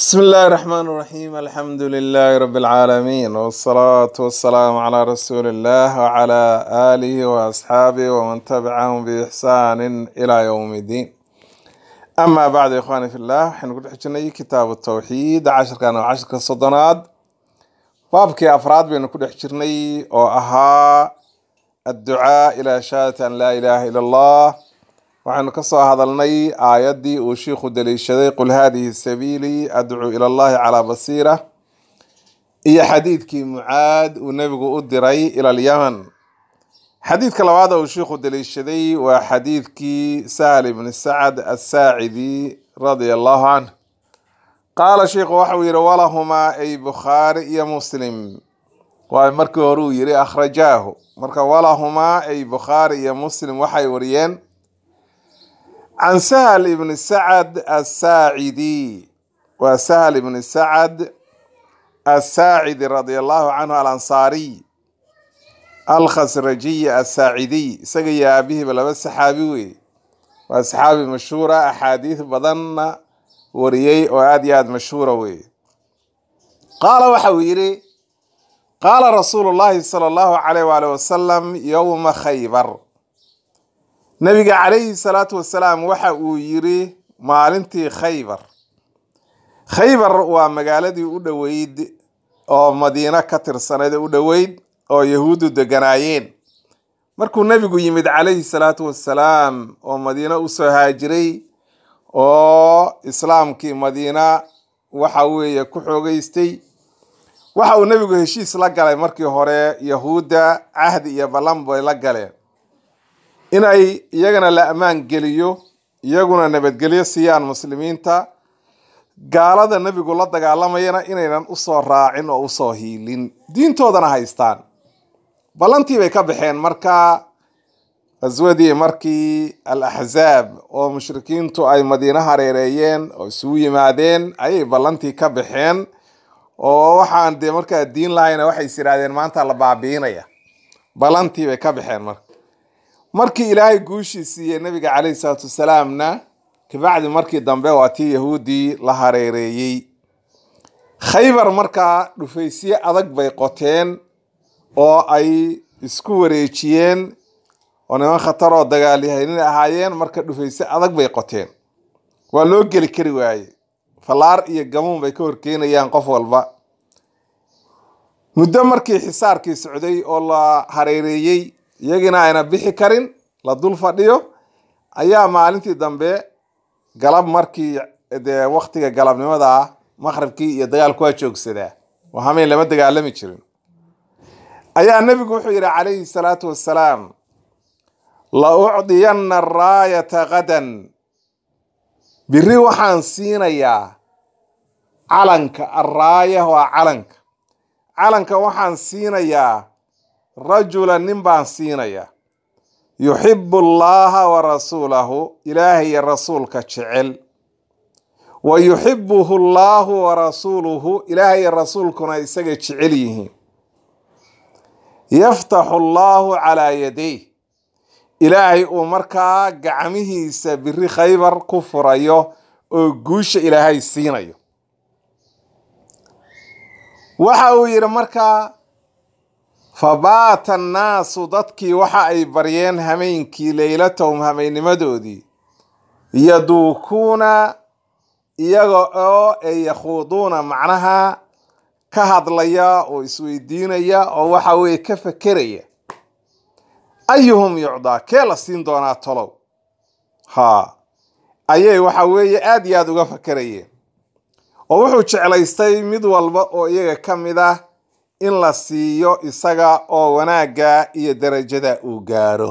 بسم الله الرحمن الرحيم الحمد لله رب العالمين والصلاة والسلام على رسول الله وعلى آله وأصحابه ومن تبعهم بإحسان إلى يوم الدين أما بعد يا إخواني في الله حنقول حجني كتاب التوحيد عشر كان عشر كالصدنات بابكي أفراد بين كل حجرني وأها الدعاء إلى شهادة أن لا إله إلا الله waxaynu ka soo hadalnay aayaddii uu shiikhu daliishaday qul haadihi sabiilii adcuu ila allahi calaa basiira iyo xadiidkii mucaad uu nebigu u diray ila alyaman xadiidka labaad uu shiikhu daliishaday waa xadiidkii sahal ibni sacad asaacidi radia allahu canh qaala shiikhu waxauu yihi walahumaa ay bukhaari iyo muslim waa markii hore uu yihi akhrajaahu marka walahumaa ay bukhaari iyo muslim waxay wariyeen can sahal ibni sacad asaacidi waa sahal ibni sacad asaacidi radia allahu canhu alansaariy alkhasrajiy asaacidiy isaga iyo aabihiiba laba saxaabi wey waa saxaabi mashhuura axaadiis badanna wariyey oo aada iyo aada mashhuura wey qaala waxa uu yidhi qaala rasuulu llahi sala allahu calayh waali wasalam yowma khaybar nabiga calayhi salaatu wasalaam waxa uu yiri maalintii khaybar khaybar waa magaaladii u dhoweyd oo madiino ka tirsanayd u dhoweyd oo yahuuddu deganaayeen markuu nebigu yimid calayhi salaatu wasalaam oo madiino usoo haajiray oo islaamkii madiina waxa weeye ku xoogeystay waxa uu nebigu heshiis la galay markii hore yahuudda cahdi iyo ballan bay la galeen inay iyagana la ammaan geliyo iyaguna nabadgelyo siiyaan muslimiinta gaalada nebigu la dagaalamayana inaynan usoo raacin oo usoo hiilin diintoodana haystaan ballantii bay ka baxeen marka qaswadii markii al axzaab oo mushrikiintu ay madiino hareereeyeen oo isugu yimaadeen ayay ballantii ka baxeen oo waxaan dee markaa diin lahayna waxay is yidhahdeen maanta la baabiinaya ballantii bay ka baxeen marka markii ilaahay guushii siiyey nabiga calayhi salaatu wasalaamna kabacdi markii dambe waa tii yahuuddii la hareereeyey khaybar markaa dhufaysye adag bay qoteen oo ay isku wareejiyeen oo niman khatar oo dagaalyahanin ahaayeen marka dhufayse adag bay qoteen waa loo geli kari waaye fallaar iyo gamuun bay ka horkeenayaan qof walba muddo markii xisaarkii socday oo la hareereeyey iyagiina ayna bixi karin la dul fadhiyo ayaa maalintii dambe galab markii dee waktiga galabnimada ah maqribkii iyo dagaalku waa joogsadaa oo hameen lama dagaalami jirin ayaa nebigu wuxuu yidhi calayhi salaatu wassalaam la ucdiyanna araayata gadan biri waxaan siinayaa calanka araaya waa calanka calanka waxaan siinayaa rajula nin baan siinayaa yuxibu allaha wa rasuulahu ilaahay iyo rasuulka jecel wa yuxibuhu allahu wa rasuuluhu ilaahay iyo rasuulkuna isaga jecel yihiin yaftaxu allahu calaa yaday ilaahay uu markaa gacmihiisa biri khaybar ku furayo oo guusha ilaahay siinayo waxa uu yidhi markaa fabaata annaasu dadkii waxa ay baryeen hameenkii leylatahum hameynimadoodii yaduukuuna iyaga oo ay yakhuuduuna macnaha ka hadlaya oo isweydiinaya oo waxa weye ka fekeraya ayuhum yucdaa kee la siin doonaa tolow ha ayay waxa weeye aada iyo aada uga fakerayeen oo wuxuu jeclaystay mid walba oo iyaga ka mid ah in la siiyo isaga oo wanaagga iyo darajada uu gaaro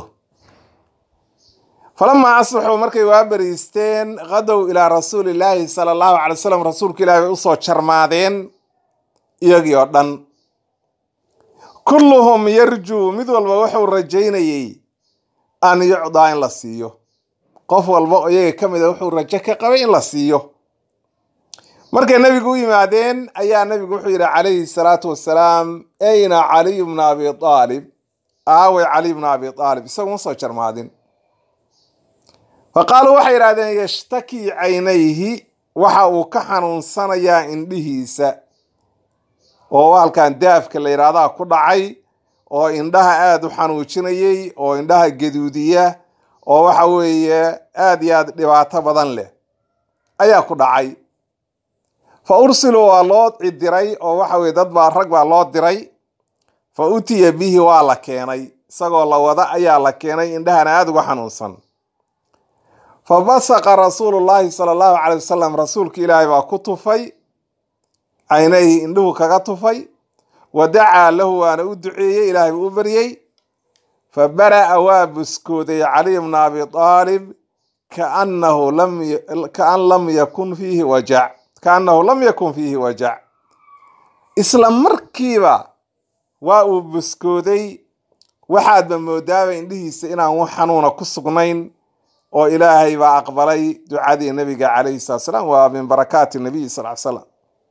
falamaa asbaxuu markay waa bariisteen qadow ilaa rasuulillaahi sala allahu calay wasalam rasuulka ilahi bay usoo jarmaadeen iyagii oo dhan kulluhum yarjuu mid walba wuxuu rajaynayey an yucdaa in la siiyo qof walba oo iyaga ka mid a wuxuu rajo ka qabay in la siiyo markay nebigu u yimaadeen ayaa nebigu wuxuu yidhi calayhi salaatu wassalaam ayna caliy bna abi aalib aawey caliy bna abi aalib isaguma soo jarmaadin fa qaaluu waxay yidhahdeen yashtakii caynayhi waxa uu ka xanuunsanayaa indhihiisa oo halkan daafka la yidhaahdaa ku dhacay oo indhaha aada u xanuujinayay oo indhaha gaduudiya oo waxa weeye aada iyo aada dhibaato badan leh ayaa ku dhacay fa ursiluu waa loo cidiray oo waxa weye dad baa rag baa loo diray fa utiya bihi waa la keenay isagoo la wada ayaa la keenay indhahana aada uga xanuunsan fa basaqa rasuulu llaahi sala allahu calay wasalam rasuulka ilaahay baa ku tufay caynayhi indhuhu kaga tufay wa dacaa lahu waana u duceeyey ilaahay buu u baryey fa bara'a waa buskooday caliy bna abi aalib kaannahu lam kaan lam yakun fiihi wajac kaannahu lam yakun fiihi wajac isla markiiba waa uu buskooday waxaadba moodaaba indhihiisa inaan wax xanuuna ku sugnayn oo ilaahay baa aqbalay ducadii nabiga calayhi salatu salaam waa min barakaati nabiyi sal l slam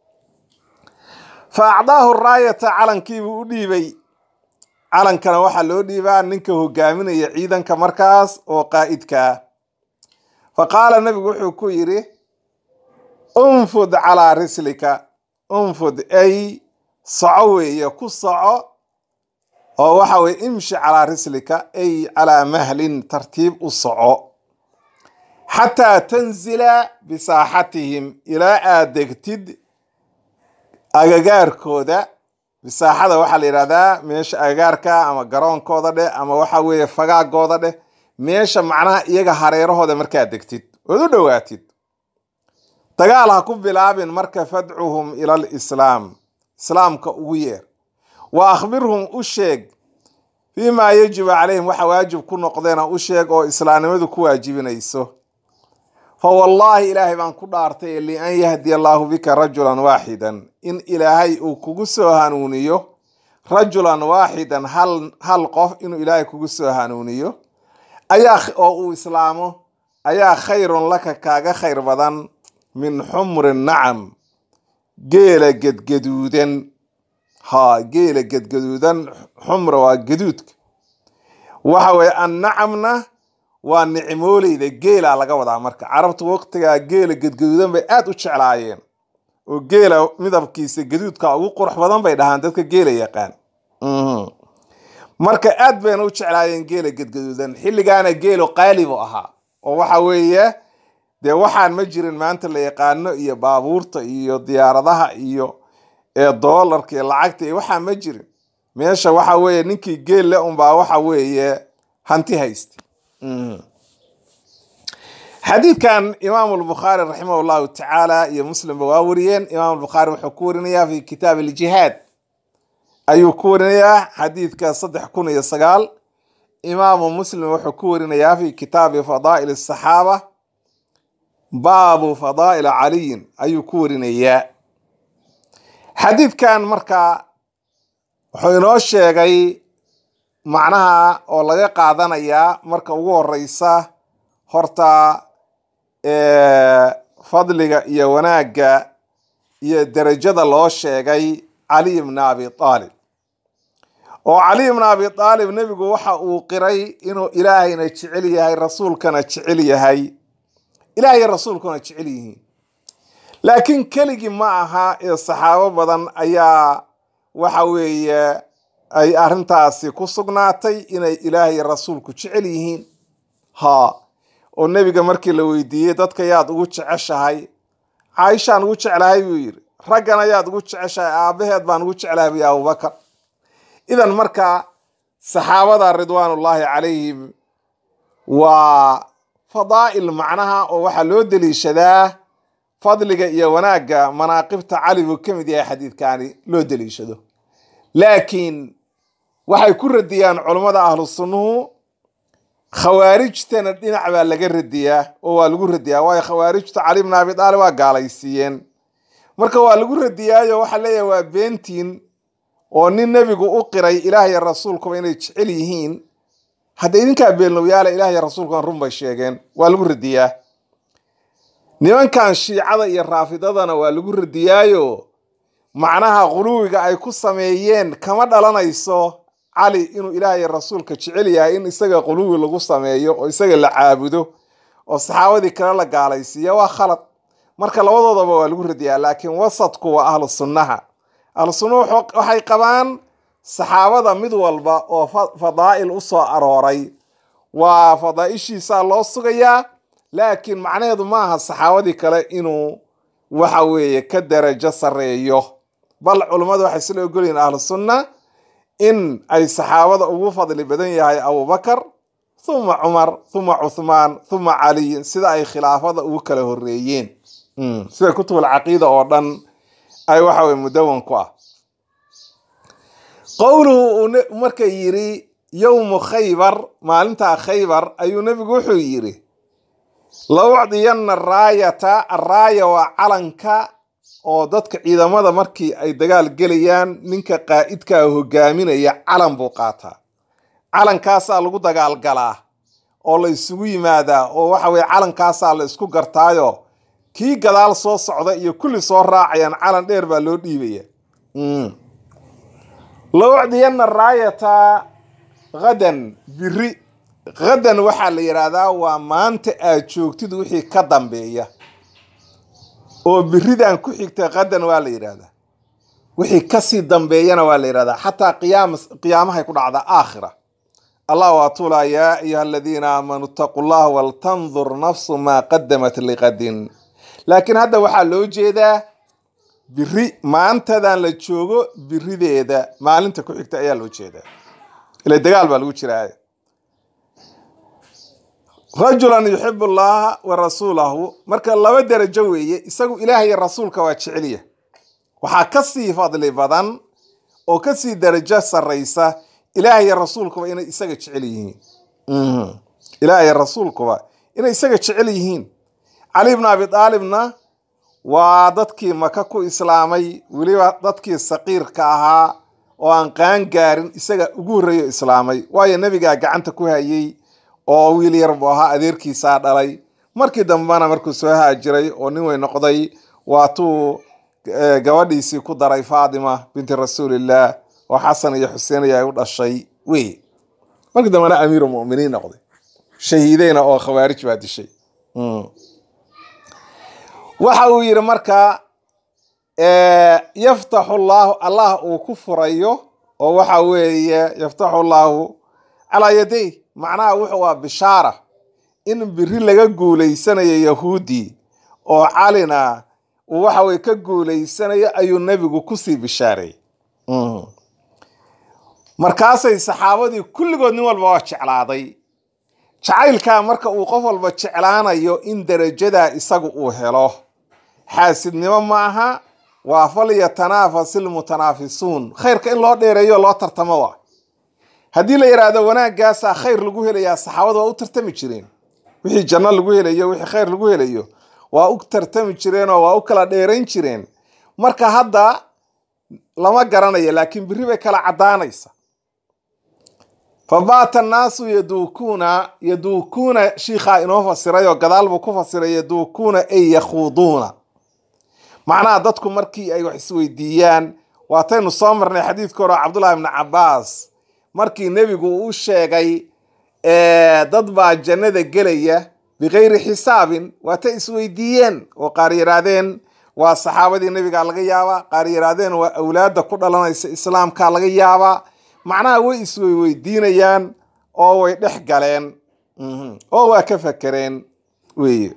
fa acdaahu raayata calankiibuu u dhiibay calankana waxaa loo dhiibaa ninka hogaaminaya ciidanka markaas oo qaa'idkaa fa qaala nabigu wuxuu ku yidhi unfud calaa rislika unfud ay soco weeye ku soco oo waxa weye imshi calaa rislika ay calaa mahlin tartiib u soco xataa tanzila bisaaxatihim ilaa aad degtid agagaarkooda bisaaxada waxaa la yidhahdaa meesha agagaarka ama garoonkooda dheh ama waxa weeye fagaagooda dheh meesha macnaha iyaga hareerahooda markaad degtid ood u dhowaatid dagaal ha ku bilaabin marka fadcuhum ila alislaam islaamka ugu yeer wa akhbirhum u sheeg fii maa yajibu calayhim waxa waajib ku noqdeena u sheeg oo islaamnimadu ku waajibinayso fa wallaahi ilaahay baan ku dhaartay lian yahdiya allaahu bika rajulan waaxidan in ilaahay uu kugu soo hanuuniyo rajulan waaxidan hal hal qof inuu ilaahay kugu soo hanuuniyo ayaa oo uu islaamo ayaa khayrun laka kaaga khayr badan min xumri nacam geela gedgaduudan ha geela gedgaduudan xumra waa gaduudka waxa weye annacamna waa nicmooleyda geela laga wadaa marka carabtu waqtigaa geela gedgaduudan bay aada u jeclaayeen oo geela midabkiisa gaduudka ugu qurux badan bay dhahaan dadka geela yaqaan marka aad bayna u jeclaayeen geela gedgaduudan xilligaana geelo qaalibu ahaa oo waxa weeye dee waxaan ma jirin maanta la yaqaano iyo baabuurta iyo diyaaradaha iyo doolarka iyo lacagta iyo waxaa ma jirin meesha waxa weeye ninkii geel le unbaa waxa weeye hanti haysta xadiidkan imaamu lbukhaari raximah llahu tacaala iyo muslimba waa wariyeen imaam lbukhaari wuxuu ku warinayaa fi kitaab aljihaad ayuu ku warinayaa xadiidka saddex kun iyo sagaal imaamu muslim wuxuu ku warinayaa fi kitaabi fadaa'il asaxaaba baabu fadaa'il caliyin ayuu ku warinayaa xadiidkan marka wuxuu inoo sheegay macnaha oo laga qaadanayaa marka ugu horeysa horta fadliga iyo wanaagga iyo derajada loo sheegay caliy bna abi aalib oo caliy bna abi aalib nebigu waxa uu qiray inuu ilaahayna jecel yahay rasuulkana jecel yahay ilaahay rasuulkuna jecel yihiin laakiin keligii ma aha ee saxaabo badan ayaa waxa weeye ay arrintaasi ku sugnaatay inay ilaahay rasuulku jecel yihiin ha oo nebiga markii la weydiiyey dadka yaad ugu jeceshahay caaishaan ugu jeclahay buu yidhi raggana yaad ugu jeceshahay aabaheed baan ugu jeclahay buy abubakar idan marka saxaabada ridwaanullaahi calayhim waa fadaa'il macnaha oo waxaa loo deliishadaa fadliga iyo wanaagga manaaqibta cali buu ka mid yahay xadiidkaani loo deliishado laakiin waxay ku radiyaan culummada ahlu sunnuhu khawaarijtana dhinac baa laga radiyaa oo waa lagu radiyaa waayo khawaarijtu cali bna abi aalib waa gaalaysiiyeen marka waa lagu radiyaayo waxaa leeyahay waa beentiin oo nin nebigu u qiray ilaah iyo rasuulkuba inay jecel yihiin hadda idinkaa beenlowyaala ilah iyo rasuulkuna run bay sheegeen waa lagu radiyaa nimankan shiicada iyo raafidadana waa lagu radiyaayo macnaha quluwiga ay ku sameeyeen kama dhalanayso cali inuu ilaah iyo rasuulka jecel yahay in isaga quluwi lagu sameeyo oo isaga la caabudo oo saxaabadii kale la gaalaysiiya waa khalad marka labadoodaba waa lagu radiyaa laakiin wasadku waa ahlu sunnaha ahlu sunnuhu wuxuu- waxay qabaan saxaabada mid walba oo fa- fadaa'il u soo arooray waa fadaa'ishiisaa loo sugayaa laakiin macnaheedu ma aha saxaabadii kale inuu waxa weeye ka darajo sarreeyo bal culummadu waxay isla ogolyihin ahlu sunna in ay saxaabada ugu fadli badan yahay abubakar huma cumar huma cuthmaan huma caliyin sida ay khilaafada ugu kala horeeyeen Mm, sida kutubul caqiida oo dhan ay waxa weye mudawan ku ah qowluhu uu ne- marka yidhi yowmu khaybar maalintaa khaybar ayuu nebigu wuxuu yidhi la ucdiyanna raayata araaya waa calanka oo dadka ciidamada markii ay dagaal gelayaan ninka qaa'idkaa hogaaminaya calan buu qaataa calankaasaa lagu dagaalgalaa oo la isugu yimaadaa oo waxa weye calankaasaa la isku gartaayo kii gadaal soo socda iyo kulli soo raacayaan calan dheer baa loo dhiibaya Mm. la ucdiyanna raayata hadan biri hadan waxaa la yidhaahdaa waa maanta aad joogtid wixii ka dambeeya oo biridan ku xigta hadan waa la yidhaahdaa wixii kasii dambeeyana waa la yidhahdaa xataa qiyaam qiyaamahay ku dhacdaa aakhira allah waa tuulaa yaa ayuha aladiina aamanuu itaquu llaha waltandur nafsu maa qadamat liqadin laakiin hadda waxaa loo jeedaa biri maantadan la joogo birideeda maalinta ku xigta ayaa loo jeedaa ila dagaal baa lagu jiraa rajulan yuxibu llaha wa rasuulahu marka laba derajo weeye isagu ilaah iyo rasuulka waa jeceliya waxaa kasii fadli badan oo kasii derajo sarraysa ilaah iyo rasuulkuba inay isaga jecel yihiin Mhm. ilaah iyo rasuulkuba inay isaga jecel yihiin cali bn abi aalibna waa dadkii maka ku islaamay weliba dadkii saqiirka ahaa oo aan qaan gaarin isaga ugu horreeyo islaamay waayo nebigaa gacanta ku hayay oo wiil yar buu ahaa adeerkiisaa dhalay markii dambena markuu soo haajiray oo nin weyn noqday waatuu eh, gabadhiisii ku daray faatima binti rasuulillah oo xasan iyo xuseen ay u dhashay wey markii dambena amiiru muminiin noqday shahiideyna oo khawaarij baa dishay Mm. waxa uu yidhi marka eh, yaftaxu llahu allah uu ku furayo oo waxa weeye yaftaxu llahu calaa yaday macnaha wuxuu waa bishaara in biri laga guuleysanayo yahuudi oo calina uu waxa weye ka guuleysanayo ayuu nebigu kusii bishaareeyey Mhm. markaasay saxaabadii kulligood nin walba waa jeclaaday jacaylkaa marka uu qof walba jeclaanayo in derajadaa isagu uu helo xaasidnimo ma aha waa falyatanafas ilmutanaafisuun khayrka in loo dheereeyo loo tartamo waa haddii la yidhaahdo wanaagaasaa khayr lagu helayaa saxaabada waa u tartami jireen wixii janno lagu helayo wixii khayr lagu helayo waa u tartami jireenoo waa u kala dheerayn jireen marka hadda lama garanayo laakiin biri bay kala caddaanaysa fabaata annaasu yaduukuuna yaduukuuna shiikhaa inoo fasiray oo gadaal buu ku fasiray yaduukuuna ay yakhuuduuna macnaha dadku markii ay wax isweydiiyaan waataynu soo marnay xadiidka hore oo cabdullahi ibni cabaas markii nebigu uu u sheegay eh, dad baa jannada gelaya bikayri xisaabin waatay isweydiiyeen oo qaar yidhaahdeen waa saxaabadii nebigaa laga yaabaa qaar yidhaahdeen waa awlaadda ku dhalanaysa islaamkaa laga yaabaa macnaha way isweyweydiinayaan oo way dhex galeen Mhm. oo waa ka fakereen weye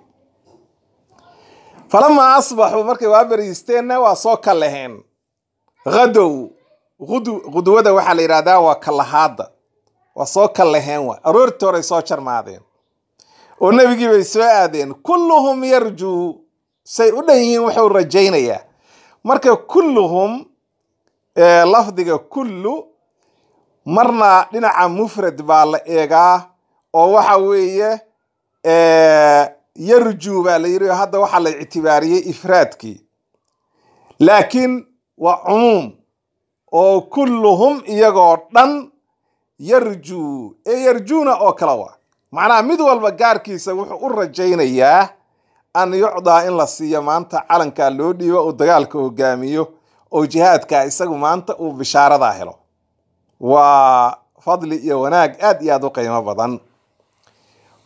falamaa asbaxuu markay waa beriisteenna waa soo kalaheen hadow gudu gudwada waxaa la yidhahdaa waa kalahaada waa soo kalaheen wa aroortii horay soo jarmaadeen oo nebigii bay soo aadeen kulluhum yarjuu say u dhan yihiin wuxuu rajaynayaa marka kulluhum eh, lafdiga kullu marna dhinaca mufrad baa la eegaa oo waxa weeye eh, yarjuu baa la yidhi oo hadda waxaa la ictibaariyey ifraadkii laakiin waa cumuum oo kulluhum iyagoo dhan yarjuu ee yarjuuna oo kale waa macnaha mid walba gaarkiisa wuxuu u rajaynayaa an yucdaa in la siiyo maanta calankaa loo dhiibo uu dagaalka hogaamiyo oo jihaadkaa isagu maanta uu bishaaradaa helo waa fadli iyo wanaag aad iyo aad u qiimo badan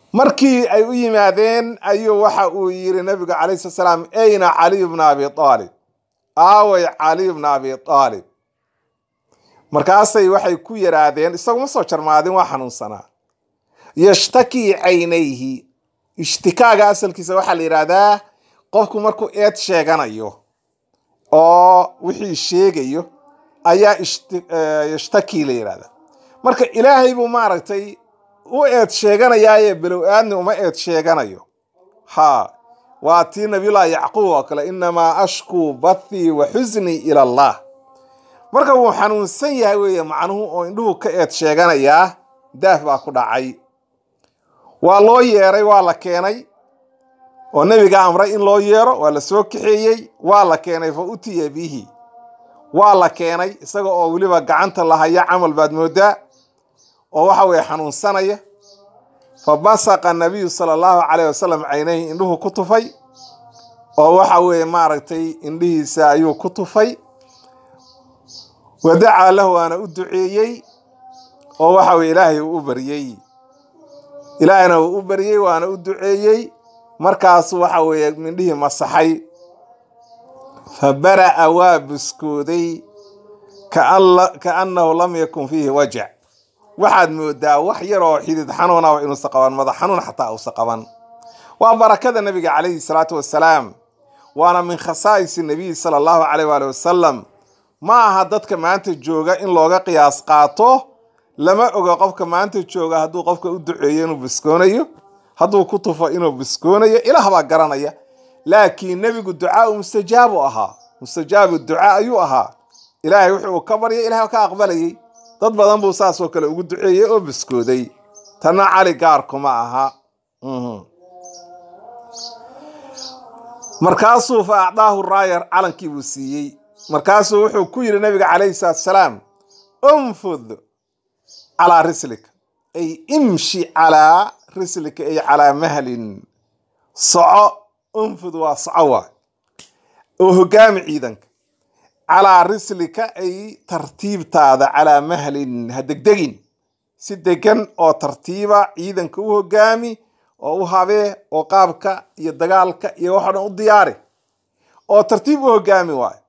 markii ay u yimaadeen ayuu waxa uu yiri nabiga calayhi salatu salaam ayna caliy bna abi aalib aaway caliy bna abi aalib markaasay waxay ku yidhaahdeen isaguma soo jarmaadin waa xanuunsanaa yashtakii caynayhi ishtikaaga asalkiisa waxaa la yidhaahdaa qofku markuu eed sheeganayo oo wixii sheegayo ayaa yashtakii la yidhahdaa marka ilaahay buu maaragtay u eed sheeganayaaye below aadni uma eed sheeganayo ha waa tii nabiyullaahi yacquub oo kale inamaa ashkuu bathii wa xusnii ila allah marka wuu xanuunsan yahay weeye macnuhu oo indhuhu ka eed sheeganayaa daaf baa ku dhacay waa loo yeeray waa la keenay oo nebiga amray in loo yeero waa la soo kaxeeyey waa la keenay fa utiya bihi waa la keenay isaga oo weliba gacanta lahaya camal baad moodaa oo waxa weeye xanuunsanaya fa basaqa nabiyu sala allahu calayh wasalam caynayhi indhuhu ku tufay oo waxa weeye maaragtay indhihiisa ayuu ku tufay wadacaa lahu waana u duceeyey oo waxa weye ilaahay uu u baryey ilaahayna uu u baryey waana u duceeyey markaasu waxa weeye mindhihii masaxay fa bara'a waa buskooday kaannahu lam yakun fiihi wajac waxaad moodaa wax yar oo xidid xanuunaba inuusa qaban madax xanuun xataa uusa qaban waa barakada nebiga calayhi salaatu wassalaam waana min khasaa'isi nabiyi sala allahu caleyh waali wasalam ma aha dadka maanta jooga in looga qiyaas qaato lama oga qofka maanta jooga hadduu qofka u duceeyo inuu biskoonayo hadduu ku tufo inuu biskoonayo ilaah baa garanaya laakiin nebigu ducaau mustajaabu ahaa mustajaabu ducaa ayuu ahaa ilaahay wuxuu ka baryay ilahay ka aqbalayay dad badan buu saasoo kale ugu duceeyey oo biskooday tanna cali gaarkuma aha markaasuu fa acdaahu raayar calankii buu siiyey markaasuu wuxuu ku yidhi nabiga calayhi salaatu salaam unfud calaa rislika ay imshi calaa rislika ay calaa mahlin soco unfud waa soco waa oo hogaami ciidanka calaa rislika ay tartiibtaada calaa mahlin ha degdegin si degan oo tartiiba ciidanka u hogaami oo u habee oo qaabka iyo dagaalka iyo waxoo dhan u diyaari oo tartiib u hogaami waayo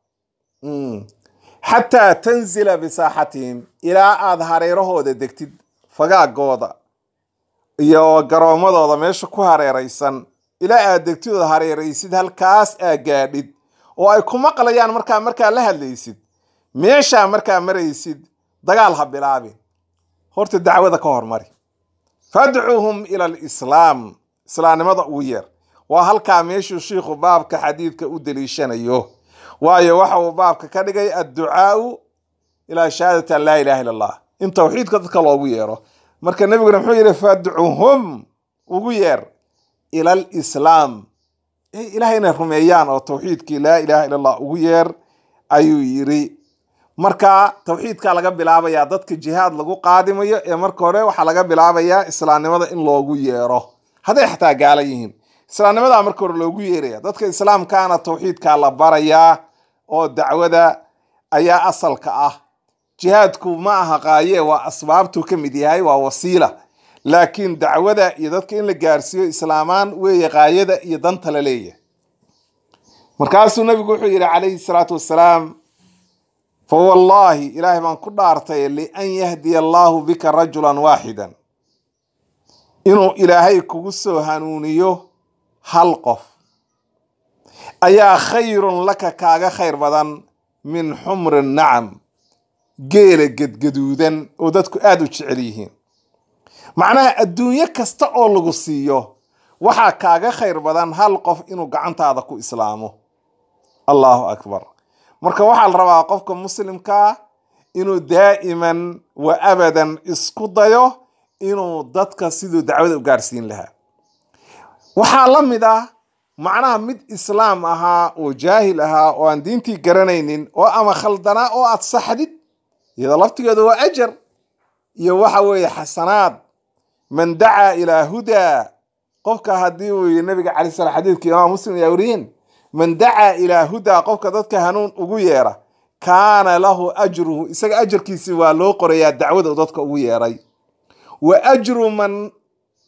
xataa tanzila bisaaxatihim ilaa aada hareerahooda degtid fagaagooda iyo garoomadooda meesha ku hareeraysan ilaa aad degtid oo hareeraysid halkaas aa gaadhid oo ay ku maqlayaan markaa markaa la hadlaysid meeshaa markaa maraysid dagaal ha bilaabin horta dacwada ka hormari fadcuhum ila alislaam islaamnimada ugu yeer waa halkaa meeshuu shiikhu baabka xadiidka u deliishanayo waayo waxa uu baabka ka dhigay adducaau ilaa shahaadati an laa ilaha illa allah in tawxiidka dadka loogu yeero marka nebiguna muxuu yidhi fadcuhum ugu yeer ila alislaam ilahay inay rumeeyaan oo tawxiidkii laa ilaha illa allah ugu yeer ayuu yidhi marka tawxiidkaa laga bilaabayaa dadka jihaad lagu qaadimayo ee marka hore waxaa laga bilaabayaa islaamnimada in loogu yeero hadday xataa gaala yihiin islaamnimadaa marka hore loogu yeeraya dadka islaamkaana tawxiidkaa la barayaa oo dacwada ayaa asalka ah jihaadku ma aha qaaye waa asbaabtuu ka mid yahay waa wasiila laakiin dacwada iyo dadka in la gaarsiiyo islaamaan weeye qaayada iyo danta la leeyahay markaasuu nabigu wuxuu yidhi calayhi salaatu wassalaam fa wallaahi ilaahay baan ku dhaartay lian yahdiya allaahu bika rajulan waaxidan inuu ilaahay kugu soo hanuuniyo hal qof ayaa khayrun laka kaaga khayr badan min xumri nacam geela gedgaduudan oo dadku aada u jecel yihiin macnaha adduunyo kasta oo lagu siiyo waxaa kaaga khayr badan hal qof inuu gacantaada ku islaamo allahu akbar marka waxaa la rabaa qofka muslimkaa inuu daa'iman wa abadan isku dayo inuu dadka siduu dacwada u gaarsiin lahaa waxaa la mid ah macnaha mid islaam ahaa oo jaahil ahaa oo aan diintii garanaynin oo ama khaldanaa oo aad saxdid iyadoo laftigeedu waa ajar iyo waxa weeye xasanaad man dacaa ilaa hudaa qofka haddii uu yii nabiga calay slam xadiidka imaam muslim ayaa weriyin man dacaa ilaa hudaa qofka dadka hanuun ugu yeera kaana lahu ajruhu isaga ajarkiisi waa loo qorayaa dacwada uu dadka ugu yeeray wa ajru man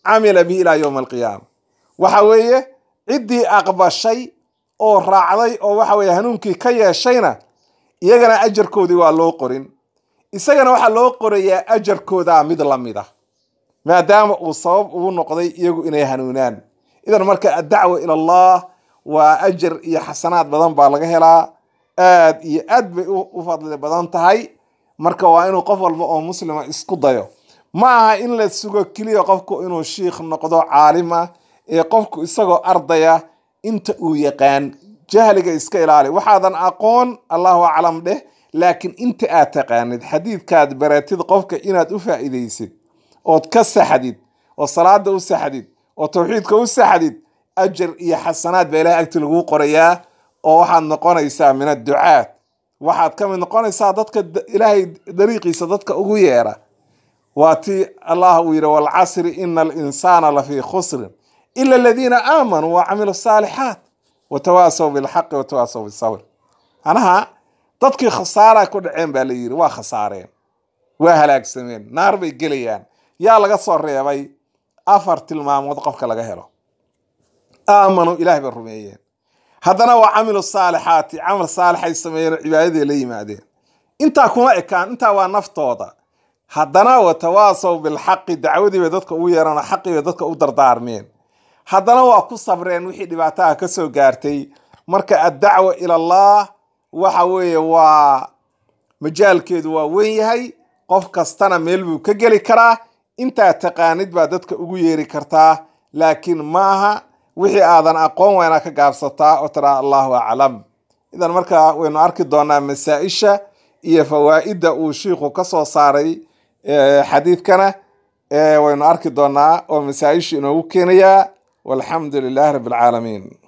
camila bihi ilaa yowmi alqiyaama waxa weeye ciddii aqbashay oo raacday oo waxa weeye hanuunkii ka yeeshayna iyagana ajarkoodii waa loo qorin isagana waxaa loo qorayaa ajarkoodaa mid la mid ah maadaama uu sabab ugu noqday iyagu inay hanuunaan idan marka addacwa ila allah waa ajar iyo xasanaad badan baa laga helaa aad iyo aad bay u fadli badan tahay marka waa inuu qof walba oo muslima isku dayo ma aha in la sugo keliya qofku inuu shiikh noqdo caalim ah ee qofku isagoo ardaya inta uu yaqaan jahliga iska ilaali waxaadan aqoon allahu aclam dheh laakiin inta aad taqaanid xadiidkaad baratid qofka inaad u faa'iidaysid ood ka saxdid oo salaada u saxdid oo tawxiidka u saxdid ajar iyo xasanaad baa ilahay agti laguu qorayaa oo waxaad noqonaysaa min adducaat waxaad ka mid noqonaysaa dadka ilaahay dariiqiisa dadka ugu yeera waa ti allah uu yidhi walcasri ina alinsaana lafii khusrin ila aladiina aamanuu wacamilu saalixaat watawaasaw bilxaqi watawaasaw bisabr manaha dadkii khasaara ku dhaceen baa la yidhi waa khasaareen waa halaagsameen naar bay gelayaan yaa laga soo reebay afar tilmaamood qofka laga helo aamanuu ilahay bay rumeeyeen haddana waa camilu saalixaati camal saalixay sameeyeen oo cibaadaday la yimaadeen intaa kuma ekaan intaa waa naftooda haddana watawaasaw bilxaqi dacwadii bay dadka ugu yeeraan oo xaqii bay dadka u dardaarmeen haddana waa ku sabreen wixii dhibaataha ka soo gaartay marka addacwa ila allah waxa weeye waa majaalkeedu waa weyn yahay qof kastana meel buu ka geli karaa intaa taqaanid baa dadka ugu yeeri kartaa laakiin maaha wixii aadan aqoon waa inaad ka gaabsataa oo tiraa allahu aclam idan marka waynu arki doonaa masaa-isha iyo fawaa'idda uu shiikhu ka soo saaray xadiidkana waynu arki doonaa oo masaa-isha inoogu keenayaa walxamdu lilahi rabbi alcaalamiin